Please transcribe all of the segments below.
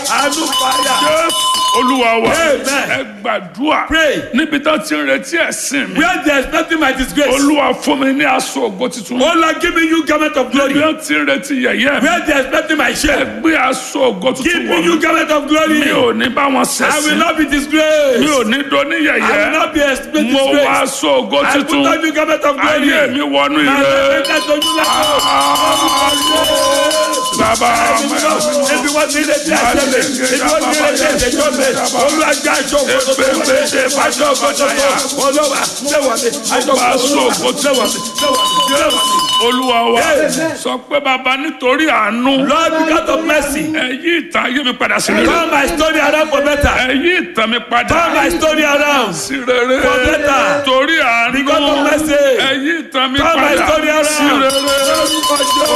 àánú fire. Jésù olúwa wa Amen. ẹ gbàdúrà Pray. níbi tó ti ń retí ẹ̀sìn mi Where there is nothing my disgrace. olúwa fún mi ní aṣọ ògo tuntun Oh Lord, give me you garment of glory. níbi tó ti ń retí yẹ̀yẹ́ mi Where there is nothing my shame. gbé aṣọ ògo Give tuntun me wọ̀ you mí garment of glory. mi ò ní bá wọn I will ṣẹ̀sìn not be mi disgraced. ò ní doni I will yẹ̀yẹ́ not be exposed mo wá disgraced. aṣọ ògo I put tuntun on you garment of glory. ayé mi wọnú My ire repentance to you bàbá Ebi wọ́n ti lè di ẹsẹ̀ mi. Ebi wọ́n ti lè di ẹsẹ̀ jọ mi. Olúwàjá aṣọ òkòtò tó wà mí. Aṣọ òkòtò tó olówà lẹ́wà mi. Aṣọ Aṣọ òkòtò ògo lẹ́wà mi. Lẹ́wà mi. Lẹ́wà mi. olúwa wa Amen. sọ pé bàbá nítorí àánú Lord, because of mercy, ẹ yí ìtàn ayé mi padà sí rere turn my story around for better. ẹ yí ìtàn mi padà Turn my story around. sí rere For better. torí àánú Because of mercy. ẹ yí ìtàn mi Turn my padà story around. sí rere. Lórúkọ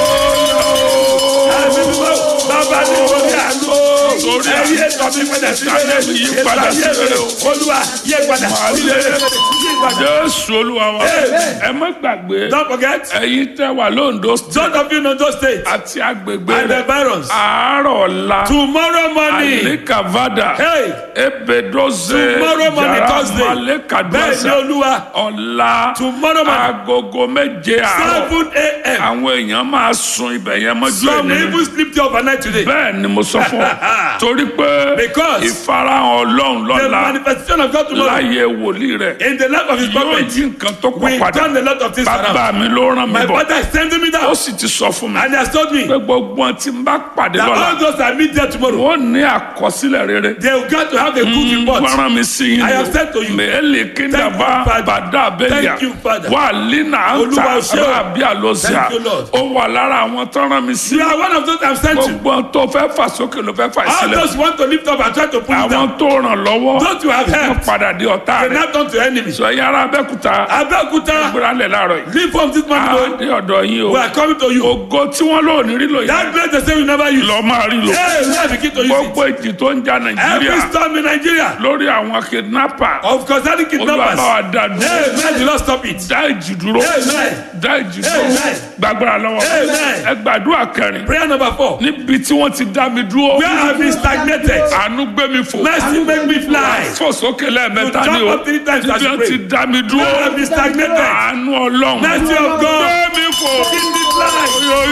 Jésù. Ẹ̀mí mímọ́, Bàbá ní orí àánú. Torí Ẹ̀yí ètò mi padà sí Ìtàn rere. mi yí padà sí rere o. Olúwa yé padà sí rere. Yí padà. jésù olúwa wa Amen. ẹ má gbàgbé Don't forget, ẹ̀yin tẹ́ wà lóńdó those of you in Ondo State àti agbègbè and the rẹ̀ barons, àárọ̀ ọ̀la tomorrow morning, àlékàvádà hey, ebedoze Tomorrow morning, Thursday. bẹ́ẹ̀ ni malekaduasa Olúwa, ọ̀la Tomorrow morning. agogo méje àárọ̀ seven a.m. àwọn èèyàn máa sun ibẹ̀ yẹn mọ́jú Some ènìyàn even sleep there overnight today. bẹ́ẹ̀ ni mo sọ fún ọ torí pé Because ìfarahàn ọlọ́run the lọ́la manifestation of God tomorrow láyé wòlíì rẹ̀ in the life of his yóò prophet yí nǹkan tó we pọ̀ padà turn a lot of things around. bàbá mi ló rán mi My bọ̀ father is sending me ó down sì ti sọ fún mi and he has told me pé gbogbo ohun tí n bá pàdé that lọ́la all those I meet there tomorrow wọ́n ní àkọsílẹ̀ rere they will get to have a good report. gbọ́ràn mi sí yín I have said to you. mẹ́ẹ̀lì kíndàbà Thank you, Father. bàdà abẹ́yà Thank you, Father. wà línà Olúwa àǹtà ṣé o. rábí àlọ́síà Thank you, Lord. ó wà lára àwọn tó rán mi sí You are one of those I'm sent to. gbogbo ohun tó fẹ́ fà sókè ló fẹ́ fà All sílẹ̀ those who want to lift up and try to pull it àwọn down. tó ràn lọ́wọ́ Those you have wọ́n helped, padà di ọ̀tá they rẹ̀ now turn to enemies. sọ yàrá abẹ́kúta Abeokuta, gbéralẹ̀ láàárọ̀ yìí leave from this morning. á o. dé ọ̀dọ̀ yín o We are coming to you. ògo tí wọ́n lò ní rí lò yẹn That place they say we never use. lọ́ máa rí lò Hey, we have begin to use gbogbo it. èjì tó ń ja Every nàìjíríà storm in Nigeria lórí àwọn kidnapper of concerning kidnappers. olùwàbáwá dá dúró Hey, man, the Lord stop it. dá ìjì dúró Amen. dá ìjì dúró Amen. gbàgbára lọ́wọ́ Amen. ẹ gbàdúrà kẹrin Prayer number four. níbi tí wọ́n ti dá mi dúró Where have been stagnated? àánú gbé mi fò Mercy make me fly. fò sókè lẹ́ẹ̀mẹ́ta To ni jump o up three times as níbi you wọ́n ti pray. dá mi dúró Where have been stagnated? àánú ọlọ́run Mercy of God. gbé mi fò Give me fly.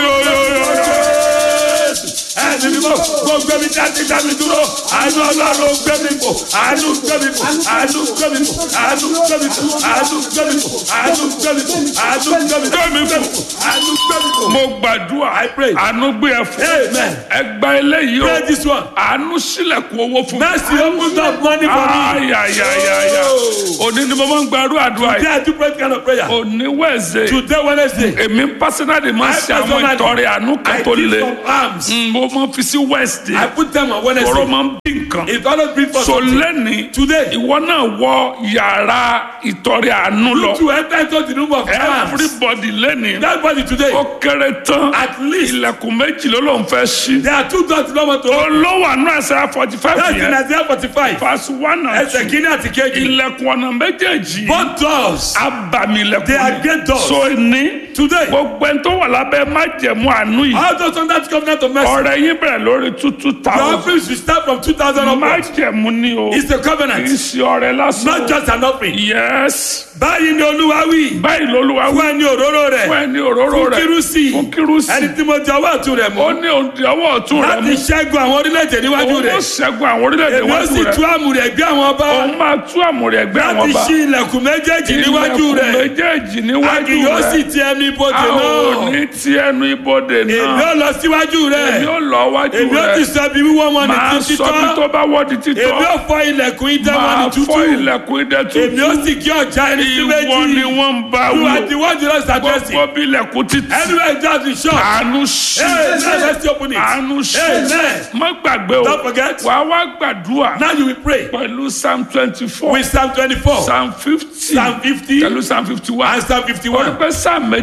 yóyóyóyó ẹni mímọ́ kó gbé mi jáde dá mi dúró àánú ọlọ́run gbé mi fò àánú gbé mi fò àánú gbé mi fò àánú gbé mi fò àánú gbé mi fò àánú gbé mi fò àánú gbé mi fò Gbé mi fò. àánú gbé mi fò. mo gbàdúrà I pray. àánú gbé ẹ fò Amen. ẹ gba eléyìí o Pray this one. àánú sílẹ̀kùn owó fún mi. Mercy open up money for me. ayayayaya òní ni mo máa ń gbàdúrà àdúrà Today yìí I do pray kind of prayer. òní wẹ̀ẹ̀sẹ̀ Today Wednesday. èmi pásínàdì máa ń I ṣe àwọn personally- ìtọrẹ àánú kan I tó give le some alms. Mm, mo máa ń fi sí wẹ́ẹ̀sì I put them on ọ̀rọ̀ Wednesday. máa ń bí nǹkan It always brings for so something. lẹ́ni Today. ìwọ náà wọ yàrá ìtọrẹ àánú lọ To enter into the room of alms. everybody lẹ́ni Everybody today. ó kéré tán At least ilẹ̀kùn méjì ló ló ń fẹ́ ṣí there are two doors you don't want to open. olówó àánú ẹsẹ̀ forty five That's in yẹn Isaiah forty-five. verse one and Ẹsẹ̀ two kìíní àti kejì. ilẹ̀kùn ọ̀nà méjèèjì Both doors. abàmì ilẹ̀kùn They are ni. great doors. so ní Today. gbogbo ẹni tó wà lábẹ́ májẹ̀mú àánú yìí All those under the covenant of mercy. ọ̀rẹ́ yín bẹ̀rẹ̀ lórí two two Your thousand offerings will start from two thousand upwards. májẹ̀mú ni o It's a kì í covenant. ṣe ọ̀rẹ́ lásán Not just an offering. yes Báyìí ni Olúwa wí. báyìí lolúwa wí Fún ẹni òróró fún rẹ̀. ẹni òróró Fún rẹ̀ kírúsì. fún kírúsì Ẹni tí mo jẹ ọwọ́ ọ̀tún rẹ̀ ó mú. ní òǹdí ọwọ́ ọ̀tún rẹ̀ Láti mú ṣẹ́gun àwọn orílẹ̀-èdè níwájú òun ó rẹ̀. ṣẹ́gun àwọn orílẹ̀-èdè Èmi ó wájú sì rẹ̀ tú àmùrè ẹgbẹ́ àwọn ọba. òun máa tú àmúrẹ̀ ẹgbẹ́ àwọn Láti ọba ṣí ilẹ̀kùn méjèèjì níwájú ilẹ̀kùn rẹ̀. méjèèjì A níwájú kì yóò sì rẹ̀ ti ẹnu ibodè a ò náà. ní ti ẹnu ibodè Èmi náà ó lọ síwájú rẹ̀. èmi ó lọ wájú Èmi ó ti rẹ̀ sọ ibi wíwọ́ wọn ní máa títí sọ bí tán. tó bá wọ́ di títọ́ Èmi ó fọ ilẹ̀kùn idẹ wọn ní máa tútù. fọ́ ilẹ̀kùn idẹ Èmi ó tuntun sì kí ọjà ẹni sí ìwọ ni méjì. wọ́n ń bá You wò are the one the Lord is addressing. gbogbo bí ilẹ̀kùn títì Anywhere just the shop. àánú ṣí Amen. Let's open it. àánú ṣí Amen. má gbàgbé o Don't forget. wàá wá gbàdúrà Now you will pray pẹ̀lú psalm twenty four with Psalm 24, psalm fifty Psalm 50, pẹ̀lú psalm fifty one and Psalm wọ́n 51. pẹ́ psalm méjèèjì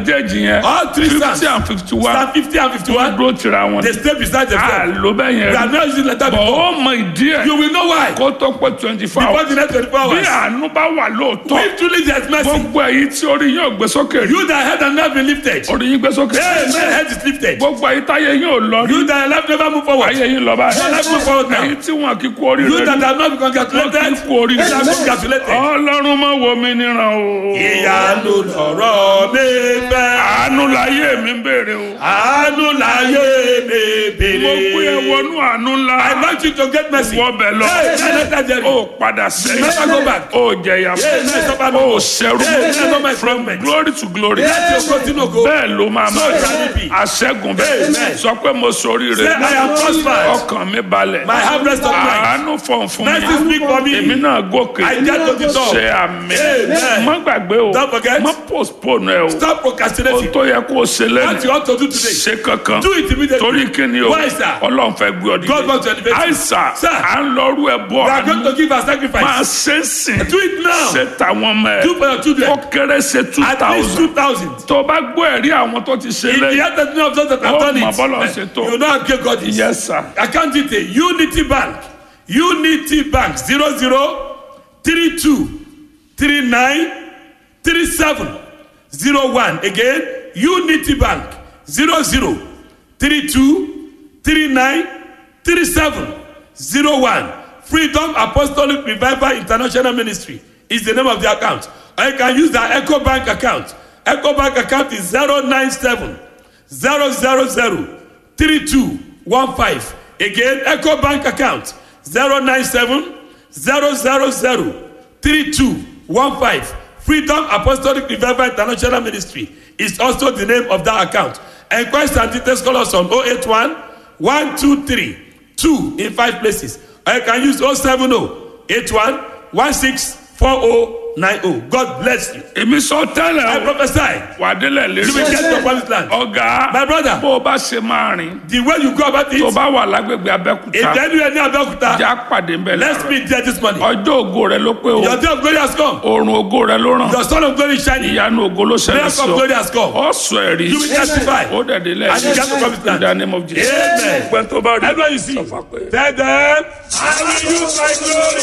méjèèjì yẹn All three fifty psalms. and fifty one Psalm 50 and 51. dúró tira wọn They stay beside a themselves. ló bẹ́ẹ̀ We yẹn have not used it like that bọ̀ before. ó mọ ìdí ẹ̀ You will know why. kó tó pé twenty four Before hours the next 24 bí hours. àánú bá wà lóòótọ́ If truly there's mercy, gbogbo èyí tí orí yóò gbé sókè rí you that head and not been lifted. orí yín gbé sókè Amen. Head is lifted. gbogbo èyí táyé yín ò lọ rí You that life never move forward. ayé yín lọ Your life báyìí move forward now. èyí tí wọn kì í kú oríire You that rí have not been congratulated. wọn kì í kú oríire You that have been congratulated. ọlọ́run mọ̀ wo mi níran o Ìyanu lọ̀rọ̀ mi fẹ́. àánú láyé mi ń béèrè o Àánú láyé mi mo gbé ẹ bèrè. wọnú àánú ńlá I want you to get mercy. wọ bẹ lọ Hey, let that there be. ó padà sẹ́yìn Never go back. ó jẹyà Hey, let suffer no ó more. ṣẹrú Hey, let no man from me. glory to glory Let your continue go. bẹ́ẹ̀ ló máa So máa shall it be. àṣẹ́gun bẹ́ẹ̀ Amen. sọ pé mo soríire Say, I am prospered. ọkàn mi balẹ̀ My harvest of mind. àánú fọ̀n fún Mercy mi speak for èmi me. náà gòkè I get to the top. ṣe àmì Amen. má gbàgbé o Don't forget. má postpone ẹ o Stop o procrastinating. tó yẹ kó o ṣe What lẹ́nu you want to do today. ṣe kankan Do it immediately. torí kíni o Why, sir? ọlọ́run fẹ́ gbé ọ God wants to dìde elevate you. àìsà Sir. à ń lọ́rú ẹ bọ́ We are going àánú to give a máa sacrifice. ṣe é sìn Do it now. ṣe tàwọn ọmọ ẹ Do for your children. ó kéré ṣe two At least thousand two thousand. tó o bá gbọ́ ẹ̀rí àwọn tó ti ṣe In the lẹ́yìn heart of those that have Oh, done my bọ́lá it, ṣe tó. you know how great God is. yes sir Account detail Unity Bank Unity Bank zero zero three two three nine three seven zero one again Unity Bank zero zero three two three nine three seven zero one Freedom Apostolic Revival International Ministry is the name of the account or you can use the Echo Bank account Echo Bank account is zero nine seven zero zero zero three two one five again eco bank account zero nine seven zero zero zero three two one five freedom apostolic revival international ministry is also the name of that account enquest and details call us on oh eight one one two three two in five places or you can use oh seven oh eight one one six four oh nine oh god bless you èmi sọ tẹ́lẹ̀ i o prophesy wà á délẹ̀ you will lérí get your promised land ọ̀gá my brother bó o bá ṣe máa rìn the way you go about it tó o bá wà lágbègbè if abẹ́kúta anywhere near Abeokuta já pàdé ń bẹ̀ let's láàárọ̀ meet there this morning ọjọ́ ògo rẹ ló pé o your day of glory has come oòrùn ògo rẹ ló ràn your son of glory is shining ìyanu ògo ló ṣẹlẹ̀ miracle sí of ọ glory has come ọ sọ ẹ̀rí you will testify ó dẹ̀ délẹ̀ And you get to promised land. in the name of Jesus amen gbẹ́ntọ́ bá rí everyone you see sọ fún wa pé. tell them i will use my glory.